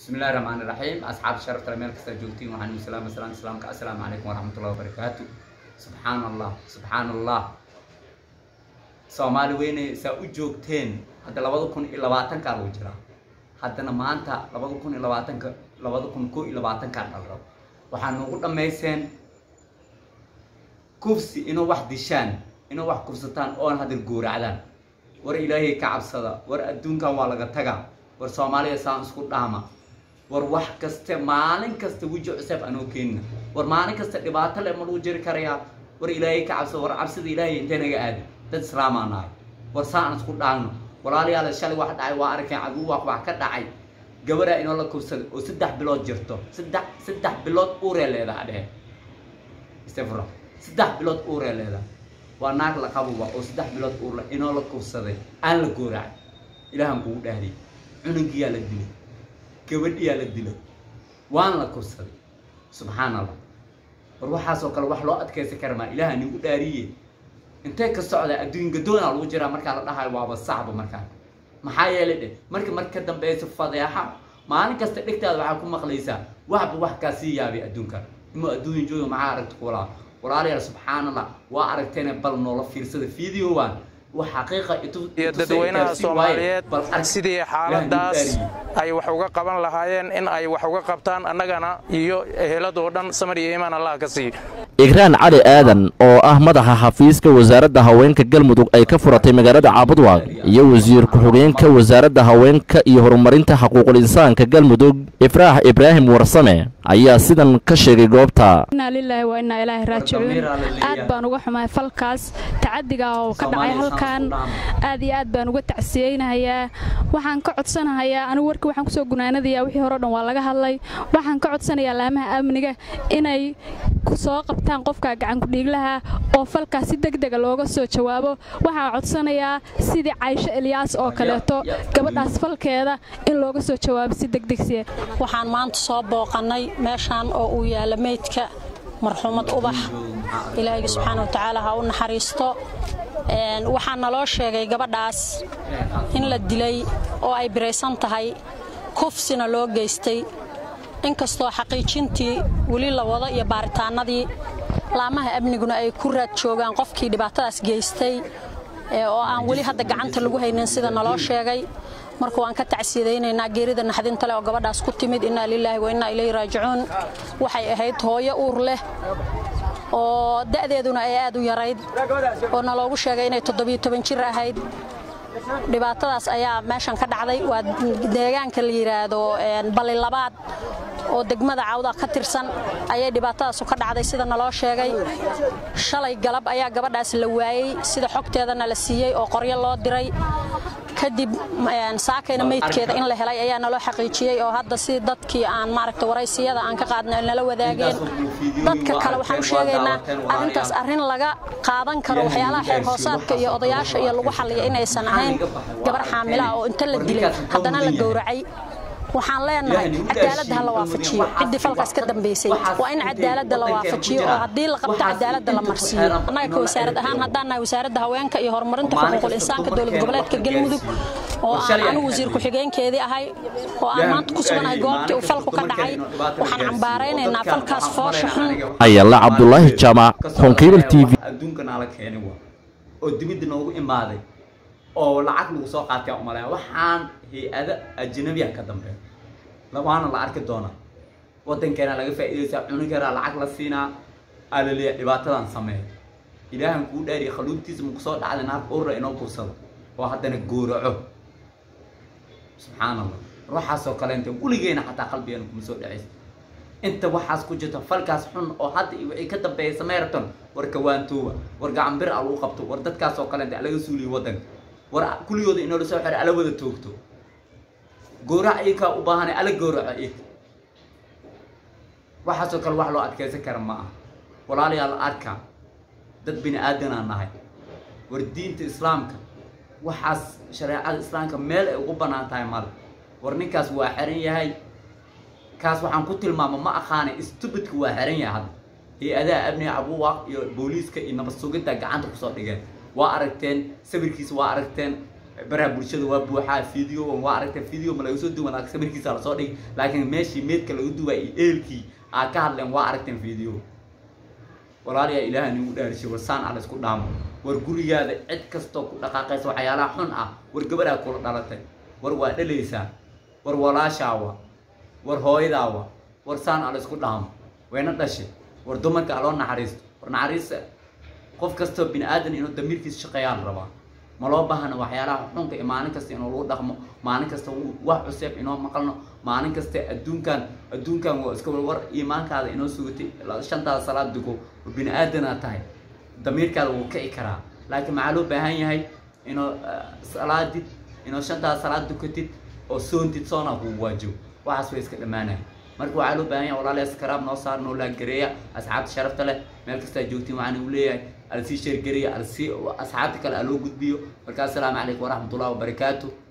بسم الله الرحمن الرحيم أصحاب الشرف ترى ملك جوتين وحني سلام سلام سلام السلام عليكم ورحمة الله وبركاته سبحان الله سبحان الله soomaali weyne saa u joogteen hadda labada kun iyo labaatankaa lagu jiraa haddana maanta labada kun iyo labaatanka labada kun ko iyo labaatankaa dhalrab waxaa noogu dhammayseen kufsi inuu wax dishaan inuu wax kufsataan oon hadda gooracdaan war ilaahay ka cabsada war adduunkan waa laga tagaa war soomaaliya saan isku dhaama war wax kaste maalin kasta weji cuseeb anoo keenina war maalin kasta dhibaato le ma lagu jiri karayaa war ilaahay ka cabsada war cabsida ilaahay intee naga aadi dad islaamaa nahay war saa aan isku dhaagno walaalayaal shalay wax dhacay waa arkeen caduw wax wax ka dhacay gabaraa inoo la kufsaday oo saddex bilood jirto saddex saddex bilood uuree leedaha dhehe istafra saddex bilood uuree leedaha waa naag la qabuba oo saddex bilood uurle inoo la kufsaday aan la gooracay ilaahan kugu dhahdiyay cunugiyaa la dilay gabadhiyaa la dilay waan la kufsaday subxaan allah war waxaasoo kale wax loo adkaysan kara maa ilaaha nigu dhaariye intee ka socda adduun gadoona lagu jiraa markaa la dhahayo waaba sacba markaa maxaa yeelay dheh marka marka dambeysa fadeexa maalin kasta dhegtaada waxaa ku maqlaysaa waxba wax kaa sii yaabay adduunka ima adduun jooga maxaa aragta kulaa walaalayaal subxaan allah waa aragteena bal noola fiirsada videowan wax xaqiiqa iyo dadweynaha soomaaliyeed sidii xaaladaas ay wax uga qaban lahaayeen in ay wax uga qabtaan annagana iyo eheladoo dhan samar iyo iimaan allah ka siiyo igraan cali aadan oo ah madaxa xafiiska wasaaradda haweenka galmudug ay ka furatay magaalada caabudwaaq iyo wasiir ku-xigeenka wasaaradda haweenka iyo horumarinta xuquuqul insaanka galmudug ifraax ibraahim warsame ayaa sidan ka sheegay goobta inaa lilaahi waa inaa ilaahi raajicuun aad baan uga xumahay falkaas tacadiga oo ka dhacay halkan aad iyo aad baan uga tacsiyeynahayaa waxaan ka codsanahayaa anigu warkii waxaan kusoo gunaanadayaa wixii hore o dhan waa laga hadlay waxaan ka codsanayaa laamaha amniga inay soo qabtaan qofka gacankudhiiglaha oo falkaas si degdega looga soo jawaabo waxaan codsanayaa sidii caysho elyaas oo kaleeto gabadhaas falkeeda in looga soo jawaabo si degdegsiya waxaan maanta soo booqannay meeshaan oo uu yaalla meydka marxuumad ubax ilaahayga subxaana wa tacaala ha u naxariisto waxaa naloo sheegay gabadhaas in la dilay oo ay biraysan tahay kufsina loo geystay inkastoo xaqiijintii weli la wado iyo baaritaanadii laamaha amniguna ay ku raad joogaan qofkii dhibaatadaas geystay oo aan weli hadda gacanta lagu haynin sida naloo sheegay marka waan ka tacsiyadaynaynaa geerida naxdinta leh oo gabadhaas ku timid innaa lilaahi wa innaa ilayhi raajicuun waxay ahayd hooyo uur leh oo da'deeduna ay aad u yarayd oo naloogu sheegay inay toddobiyo toban jir ahayd dhibaatadaas ayaa meeshan ka dhacday waa deegaanka la yidhaahdo balli labaad oo degmada cawda ka tirsan ayay dhibaatadaasu ka dhacday sida naloo sheegay shalay galab ayaa gabadhaas la waayey sida xogteedana la siiyey oo qoryo loo diray kadib saakayna meydkeeda in la helay ayaa naloo xaqiijiyey oo hadda si dadkii aan maaragta waraysiyada aan ka qaadna nala wadaageen dadka kale waxaan u sheegaynaa arrintaas arrin laga qaadan karo waxyaalaha xeer hoosaadka iyo odayaasha iyo lagu xalliya inaysan ahayn gabar xaamilaha oo inta la dilay haddana la gowracay waxaan leenahay cadaaladda ha la waafajiyo ciddii falkaas ka dambaysay waa in cadaaladda la waafajiyo oo haddii la qabto cadaaladda la marsiiyo annaga ka wasaarad ahaan haddaan nahay wasaaradda haweenka iyo horumarinta xuquuqul insaanka dowlad goboleedka galmudug oo aan anigu wasiir ku-xigeenkeedii ahay oo aan maanta ku suganahay goobtii uu falku ka dhacay waxaan cambaaraynaynaa falkaas foosha xun ayalla cabdulaahi jaamac konkeybil t v adduunka naala keenay waa oo dibidda noogu imaaday oo lacag lagu soo qaatay umalaya waxaan hay-ada ajnabiya ka dambeeya waana la arki doonaa wadankeena laga faa'iidaysaa cunugeena lacag la siinaa alaleeya dhibaatadan sameeya ilaahan kuu dhaariya khaluubtiisa maku soo dhacday naag urra inoo kursado oo haddana gooraco subxaan allah ruuxaasoo kaleenta weligeena xataa qalbigeena kuma soo dhacaysa inta waxaas ku jirta falkaas xun oo hadda iyo wixii ka dambeeya sameyrton war kawaantoowa war gacanbir a lagu qabto war dadkaasoo kaleenta alaga suuliyo waddanka war kuligooda inoo la soo xiro ala wada toogto goorac iyakaa u baahanay ala gooraco iyaka waxaasoo kale wax loo adkaysan kara ma aha walaalayaal arka dad bini aadanaa nahay war diinta islaamka waxaas shareecada islaamka meel ay ugu bannaan tahay male war ninkaas waa xiran yahay kaas waxaan ku tilmaama ma aqaanay stubidka waa xiran yahay hadda hay-adaha amniga abuwaaq iyo booliiska iyo nabad sugidda gacanta kusoo dhigeen waa aragteen sawirkiisa waa aragteen baraha bulshada waa buuxaa video waa aragtay video ma laga soo duwan sawirkiisa lasoo dhigay laakiin meeshii meedka lagu duwaa iyo eelkii aa ka hadleen waa aragteen video walaalayaa ilaaha nigu dhaarishay war saan ala isku dhaamo war gurigaada cid kastoo ku dhaqaaqaysa waxyaalaha xun ah war gabadaa kula dhalatay war waa dhalaysaa war walaashaawa war hooyadaawa war saan ala isku dhaamo wayna dhashay war dumarka aloo naxariisto war naxariista qof kastoo bini aadan inuu damiirkiisa shaqeeyaa la rabaa ma loo baahna waxyaalaha xunka iyo maalin kasta inuu lagu dhaqmo maalin kasta wax cuseeb inoo maqalno maalin kasta adduunkan adduunkan waa iska war iimaankaada inoo sugatay shantaada salaad dugo bini aadanaa tahay damiirkaada wuu kici karaa laakiin maxaa loo baahan yahay inuu salaadid inuu shantaada salaad dukatid oo soontid soona kugu waajibo waxaas way iska dhammaanaya marka waxaa loo baahan yahay walaalayaal iskaraab noo saar noo laagareeya asxaabta sharafta leh meel kastaa joogtiin waxaan igu leeyahay alsii sheergareeya alsii asxaabta kale aloo gudbiyo marka assalaamu calaykum waraxmatullahi wabarakaatu